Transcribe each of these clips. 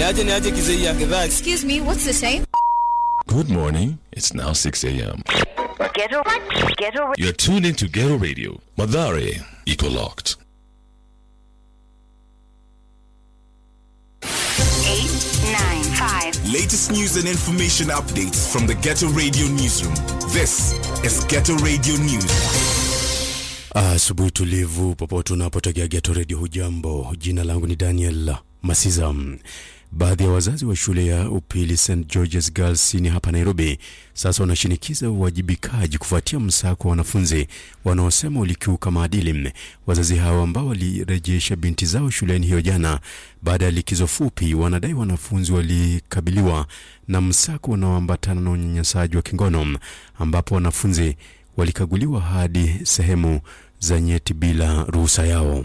niaje niaje kizia gedhaa Excuse me, what's the time? Good morning. It's now 6 a.m. Ghetto, ghetto, You're tuned into Ghetto Radio. Madare, Eco Locked. eight, nine, five. Latest news and information updates from the Ghetto Radio newsroom. This is Ghetto Radio News. Asubuhi tulivu popote unapotegea Geto Radio, hujambo? Jina langu ni Daniel Masiza. Baadhi ya wazazi wa shule ya upili St George's Girls Senior hapa Nairobi sasa wanashinikiza uwajibikaji kufuatia msako wa wanafunzi wanaosema ulikiuka maadili. Wazazi hao ambao walirejesha binti zao shuleni hiyo jana baada ya likizo fupi, wanadai wanafunzi walikabiliwa na msako unaoambatana na unyanyasaji wa kingono, ambapo wanafunzi walikaguliwa hadi sehemu za nyeti bila ruhusa yao.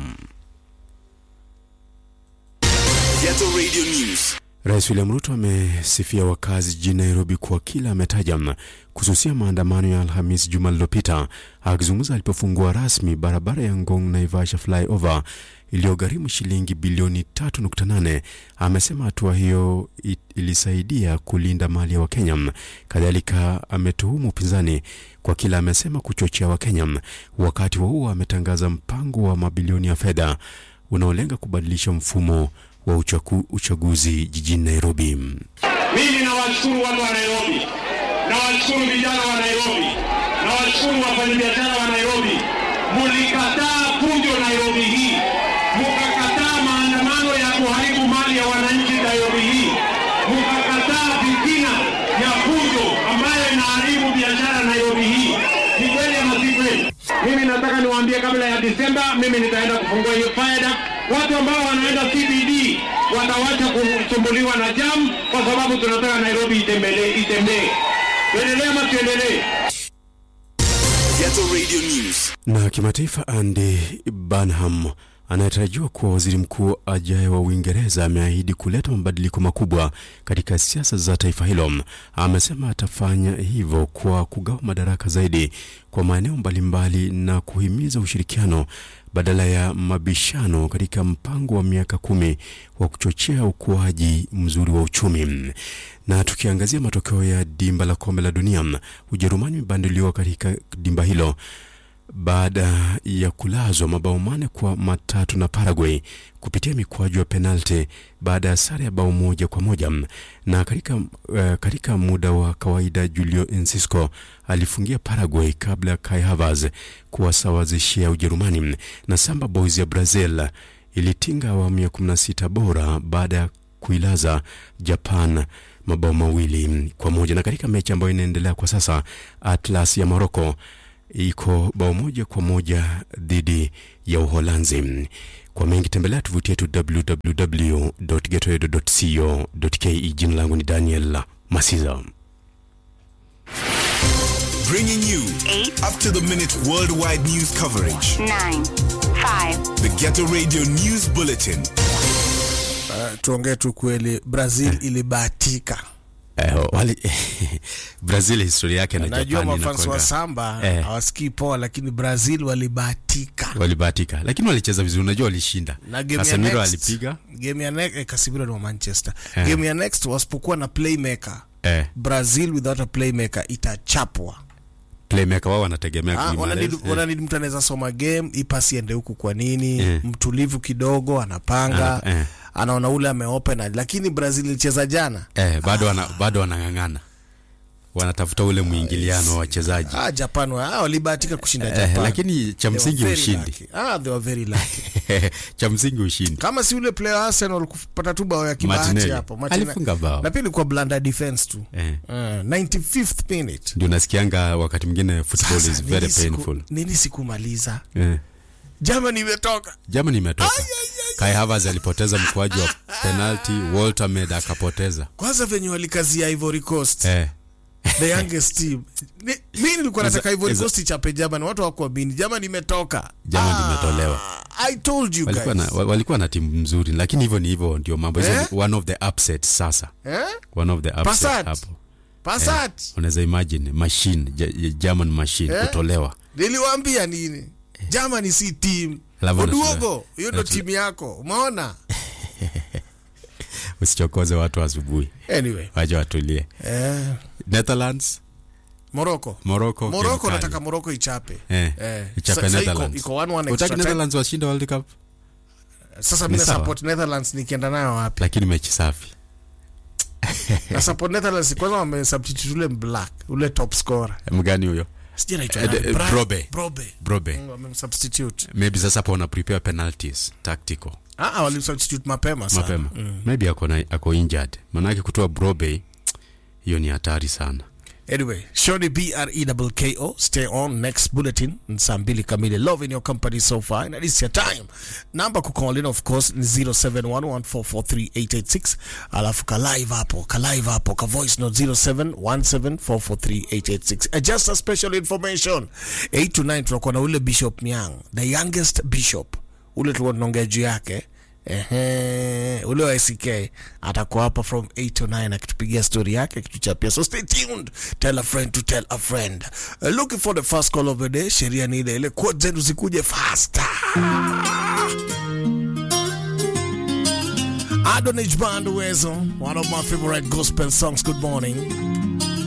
Ghetto Radio News. Rais William Ruto amesifia wakazi jijini Nairobi kwa kila ametaja kususia maandamano ya Alhamis juma lililopita. Akizungumza alipofungua rasmi barabara ya Ngong Naivasha flyover iliyogharimu shilingi bilioni 3.8, amesema hatua hiyo i- ilisaidia kulinda mali ya Wakenya. Kadhalika ametuhumu upinzani kwa kila amesema kuchochea Wakenya. Wakati wa huo ametangaza mpango wa mabilioni ya fedha unaolenga kubadilisha mfumo wa uchaku, uchaguzi jijini Nairobi. Mimi nawashukuru watu wa Nairobi, nawashukuru vijana wa Nairobi, nawashukuru wafanyabiashara wa Nairobi. Mulikataa fujo Nairobi hii, mukakataa maandamano ya kuharibu mali ya wananchi Nairobi hii, mukakataa fitina ya fujo ambayo inaharibu biashara Nairobi hii. Ni kweli ama si kweli? Mimi nataka niwaambie kabla ya Disemba, mimi nitaenda kufungua hiyo faida. Watu ambao wanaenda CBD watawacha kusumbuliwa na jam, kwa sababu tunataka Nairobi itembelee, itembee. Tuendelee ama tuendelee? Ghetto Radio News. Na kimataifa, Andy Burnham anayetarajiwa kuwa waziri mkuu ajaye wa Uingereza ameahidi kuleta mabadiliko makubwa katika siasa za taifa hilo. Amesema atafanya hivyo kwa kugawa madaraka zaidi kwa maeneo mbalimbali na kuhimiza ushirikiano badala ya mabishano katika mpango wa miaka kumi wa kuchochea ukuaji mzuri wa uchumi. Na tukiangazia matokeo ya dimba la kombe la dunia, Ujerumani imebanduliwa katika dimba hilo baada ya kulazwa mabao mane kwa matatu na Paraguay kupitia mikwaju ya penalti baada ya sare ya bao moja kwa moja. Na katika, uh, katika muda wa kawaida Julio Enciso alifungia Paraguay kabla ya Kai Havertz kuwasawazishia Ujerumani, na Samba Boys ya Brazil ilitinga awamu ya 16 bora baada ya kuilaza Japan mabao mawili kwa moja. Na katika mechi ambayo inaendelea kwa sasa, Atlas ya Morocco iko bao moja kwa moja dhidi ya Uholanzi. Kwa mengi tembelea tovuti yetu www.getoedo.co.ke. Jina langu ni Daniel Masiza. Bringing you Eight. up to the minute worldwide news coverage. Nine, five. The Ghetto Radio News Bulletin. Uh, tuongee tu kweli, Brazil ilibahatika. Eh, wali Brazil historia yake na Najua Japan mafans wa inakuanga- samba Eh. hawasikii poa, lakini Brazil walibahatika walibahatika, lakini walicheza vizuri. Unajua walishinda. na game ya Casemiro next, alipiga game ya next, eh, Casemiro ni wa Manchester. Eh. Game ya next wasipokuwa na playmaker eh, Brazil without a playmaker itachapwa. playmaker wao wanategemea Ah, Guimaraes. wananid- wananid mtu anaweza soma game ipasi ende huku kwa nini Eh. mtulivu kidogo anapanga Ana- eh. anaona ule ameopen lakini Brazil ilicheza jana eh, bado wana, bado wanang'ang'ana, wanatafuta ule mwingiliano wa wachezaji ah, Japan wa- ah, walibahatika kushinda eh, Japan lakini cha They were msingi very ushindi lucky. ah, they were very lucky cha msingi ushindi. kama si ule player wa Arsenal kupata tu bao ya kibahati Martinelli. hapo Martinelli. Alifunga bao. na pia ilikuwa blunder defense tu Eh. uh, 95th minute Ndio nasikianga wakati mwingine football Sasa, is very nini siku- painful. nini sikumaliza Eh. Germany imetoka Germany imetoka. Kai Havertz alipoteza mkwaju wa penalty, Walter Med akapoteza. kwanza venye walikazia Ivory Coast Eh. the youngest team Ni- mi nilikuwa Is- nataka Ivory is- Coast ichape Germany watu hawakuamini Germany imetoka Germany Ah, imetolewa. I told you Walikuwa na, guys wa- walikuwa na timu nzuri lakini hivyo ni hivyo ndio mambo hizo Eh? ni one of the upsets sasa. eh? One of the upsets Passat. hapo. Passat Unaweza imagine machine Ge- German machine Eh? kutolewa. niliwaambia nini Germany si team Alafu Oduogo unasema- hiyo ndo unasema- timu yako umeona usichokoze watu asubuhi anyway wacha watulie eh, netherlands morocco morocco morocco kemikali. nataka morocco ichape eh, Eh, ichape sa- sa iko- netherlands iko 1-1 extra utaki time. netherlands washinde world cup sasa Ni mi sawa. support netherlands nikienda nayo wapi lakini mechi safi na support netherlands kwanza wamesubstitute ule black ule top scorer mgani huyo sijui anaitwa Eh, nani? eh, Bra- Brobe. brobe brobe Mm, wamemsubstitute maybe sasa hapo wana prepare penalties tactical ah ah, walimsubstitute mapema sana mapema maybe ako, na, ako injured manake kutoa brobe hiyo ni hatari sana Anyway, Shoni B R E double K O. Stay on next bulletin ni saa mbili kamili. Love in your company so far and it's your time. Number ku call in of course ni 0711443886. Alafu ka live hapo, ka live hapo, ka voice note 0717443886. Uh, just a special information. 8 to 9 tunakuwa na ule Bishop Nyang, the youngest bishop. Ule tulikuwa tunaongea juu yake. Ehe, ule wa ICK atakuwa hapa from 8 to 9 akitupigia story yake akituchapia so stay tuned tell a friend to tell a friend uh, looking for the first call of the day sheria ni ile ile quote zenu zikuje faster Adonij Band Uwezo one of my favorite gospel songs good morning